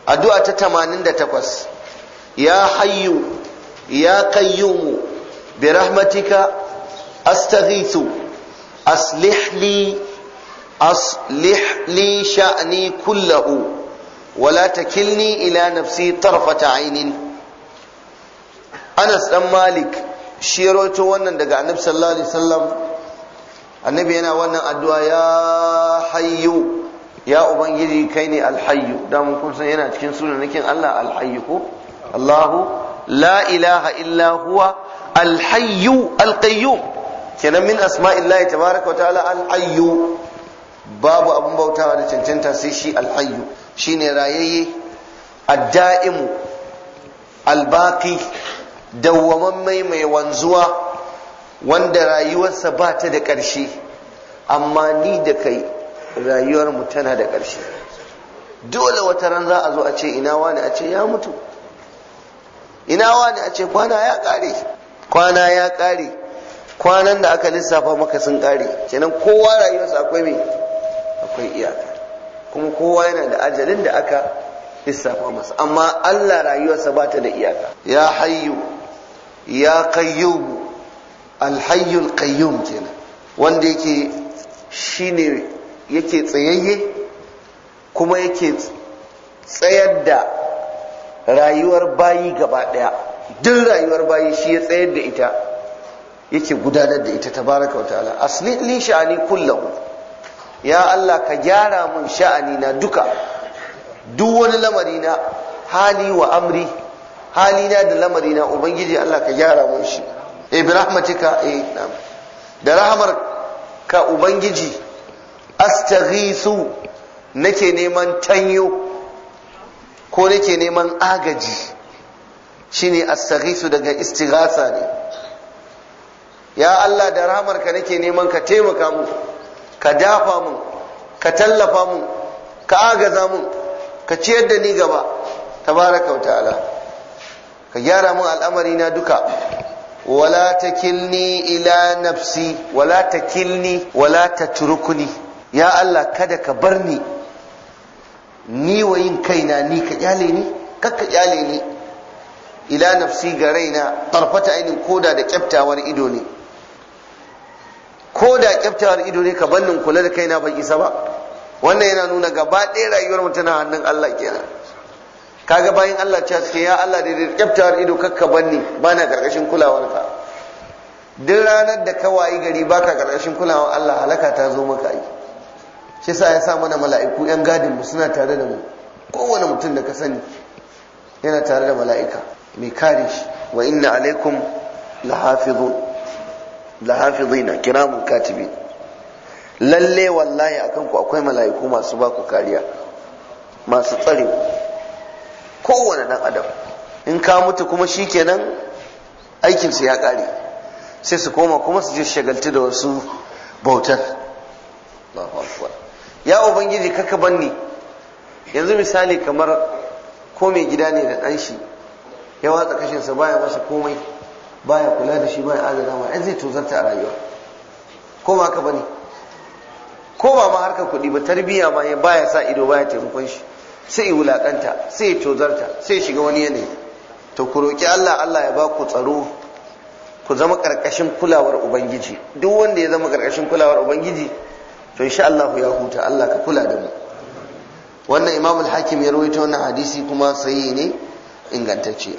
addu'a ta 88 ya hayyu ya qayyumu bi rahmatika astaghithu aslih li aslih li sha'ni kullahu ولا تكلني إلى نفسي طرفة عين أنس بن مالك شيروتو wannan daga Annabi sallallahu alaihi wasallam Annabi yana wannan addu'a ya hayyu ya ubangiji kai ne alhayyu da mun kun san yana cikin sunanakin Allah alhayyu ko Allahu la ilaha illa huwa alhayyu alqayyum kenan min asma'illahi tabaraka wa ta'ala alhayyu babu abun bautawa da cancanta sai shi alhayyu shine rayayye adda'imu albaki dawwamammai mai wanzuwa wanda rayuwarsa ba ta da ƙarshe amma ni da kai rayuwarmu tana da ƙarshe dole wata ran za a zo a ce ina wani a ce ya mutu ina wani a ce kwana ya ƙare kwana ya ƙare kwanan da aka lissafa maka sun ƙare kenan kowa rayuwarsa akwai mai akwai iyaka kuma kowa yana da ajalin da aka lissafa masa amma Allah rayuwarsa ba ta da iyaka ya hayyu ya qayyum alhayyul qayyum kenan wanda yake shine yake tsayayye kuma yake tsayar da rayuwar bayi gaba daya duk rayuwar bayi shi ya tsayar da ita yake gudanar da ita tabaraka wa ta'ala asli li sha'ani kullahu ya Allah ka gyara mun sha'ani na duka duk wani lamari na hali wa amri hali na da lamari na ubangiji Allah ka gyara mun shi eh bi rahmatika eh na'am da rahmar ka ubangiji astaghisu nake neman tanyo ko nake neman agaji shine astaghisu daga istighasa ne ya Allah da rahmar ka nake neman ka taimaka mu ka dafa mun ka tallafa mun ka agaza mun ka ciyar da ni gaba tabaraka wa ta'ala ka gyara mun al'amari na duka wala takilni ila nafsi wala takilni wala tatrukuni ya Allah kada ka bar ni ni wa yin kaina ni ka kyale ni kakka kyale ni ila nafsi ga raina tarfata ainin koda da kyaftawar ido ne ko da kyaftawar ido ne ka bannin kula da kaina ban isa ba wannan yana nuna gaba ɗaya rayuwar mu tana hannun Allah kenan kaga bayan Allah ce suke ya Allah da kyaftawar ido kakka banni bana karkashin kulawarka duk ranar da ka wayi gari baka karkashin kulawar Allah halaka ta zo maka yi shi sa ya sa mana mala'iku yan gadin mu suna tare da mu kowane mutum da ka sani yana tare da mala'ika mai kare shi wa inna alaikum lahafizun lahafizina kiramun katibin lalle wallahi akan ku akwai mala'iku masu ba ku kariya masu tsare kowane dan adam in ka mutu kuma shikenan aikin su ya kare sai su koma kuma su je shagaltu da wasu bautar Allahu akbar ya ubangiji kaka banni yanzu misali kamar ko mai gida ne da dan shi ya watsa kashin sa baya masa komai baya kula da shi baya adana ma ai zai tozarta a rayuwa ko ba ka bane ko ba ma harkar kuɗi ba tarbiyya ma ya baya sa ido baya taimakon shi sai ya wulakanta sai ya tozarta sai ya shiga wani yanayi to ku roki Allah Allah ya ba ku tsaro ku zama karkashin kulawar ubangiji duk wanda ya zama karkashin kulawar ubangiji to insha Allah ya huta Allah ka kula da mu wannan Imam al-Hakim ya rawaito wannan hadisi kuma sahihi ne ingantacce